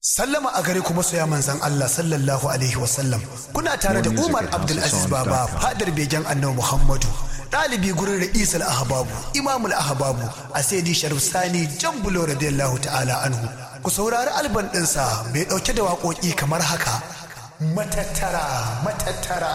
Sallama a gare ku masoya manzan Allah sallallahu alaihi wasallam kuna tare da Umar Abdulaziz Baba fadar begen annabi Muhammadu ɗalibi gurin ra'isal ahbabu imamul ahbabu a saidi sharif sani jambulo radiyallahu ta'ala anhu ku saurari alban ɗinsa mai ɗauke da waƙoƙi kamar haka matattara matattara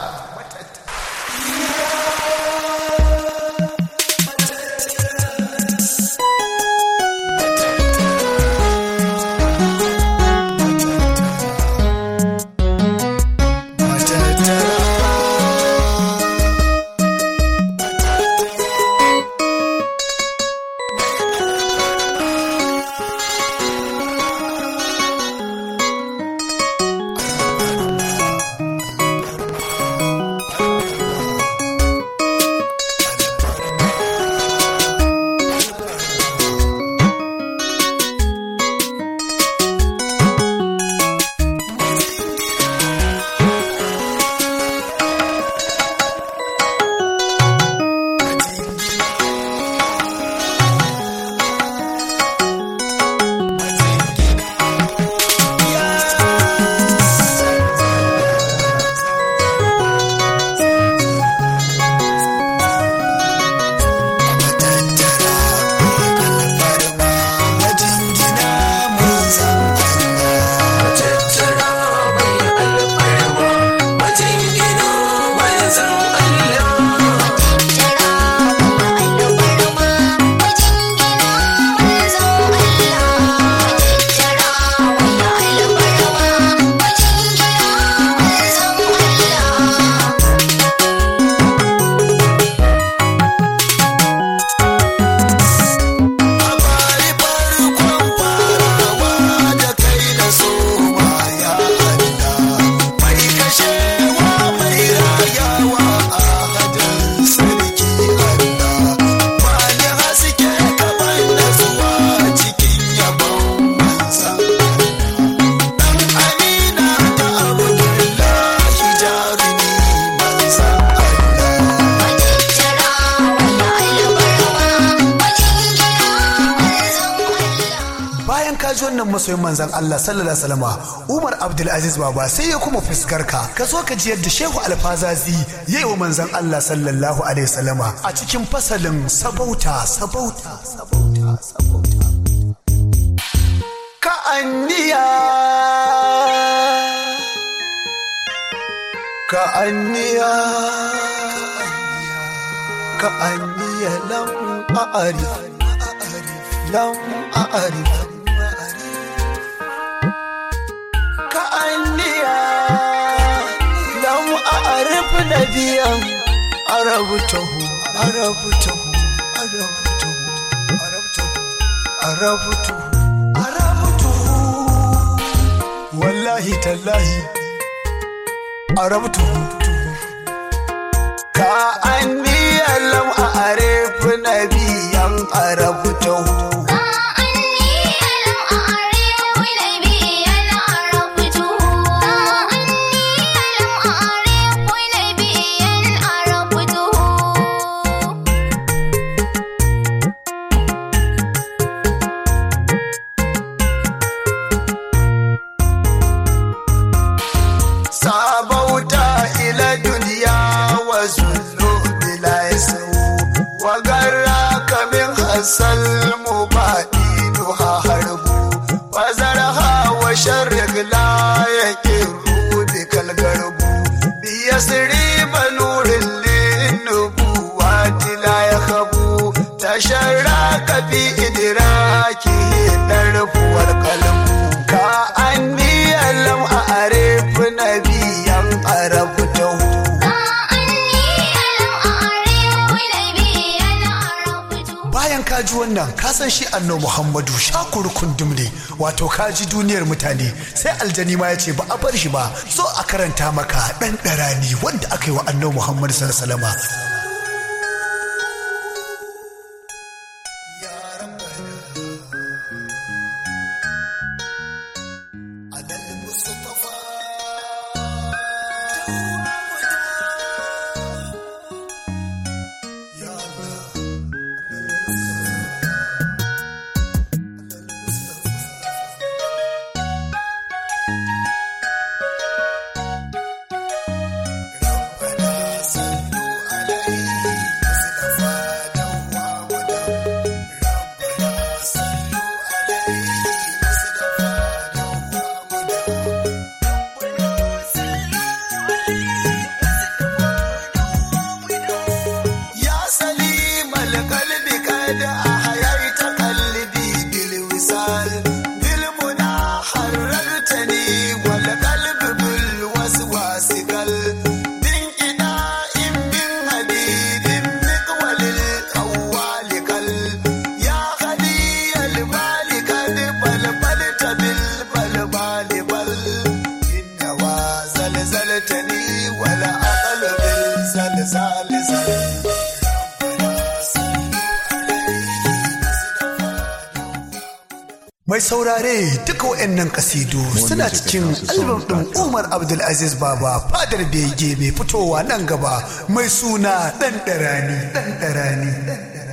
ji wannan masoyin manzan Allah sallallahu alaihi wasallam Umar Abdulaziz Baba sai ya kuma fuskar ka ka so ka ji yadda Shehu Alfazazi yayi wa manzan Allah sallallahu alaihi wasallama a cikin fasalin sabauta sabauta sabauta sabauta ka anniya ka anniya ka anniya lam a'arif lam a'arif أعرف نبيا عرفته عرفته عرفته عرفته عرفته عرفته والله تالله عرفته كأني لم أعرف نبيا عرفته السلم بعيدها هرب وزرها وشرق لا يكر بك الغرب بيسري بنور للنبوات لا يخبو تشرك في إدراكه الدرب والقلب كأني لم أعرف نبيا عرفته bayan ka ji wannan ka san shi anno muhammadu shakuru kundum ne wato ka ji duniyar mutane sai aljani ma ya ce ba a bar shi ba so a karanta maka ɗan ɗarani wanda aka yi wa anno muhammadu sallallahu بالمنى حررتني والقلب بالوسواس قل بانقضاء من حديد مقول القوال قل يا غني المال قد بلبلت بالبلبال بل إنما زلزلتني ولا أقل بالزلزال زل Mai saurare duka waɗannan kasidu suna cikin albam ɗin Umar Abdulaziz Baba fadar bege mai fitowa nan gaba mai suna ɗan ɗarani ɗan ɗarani ɗan ɗarani.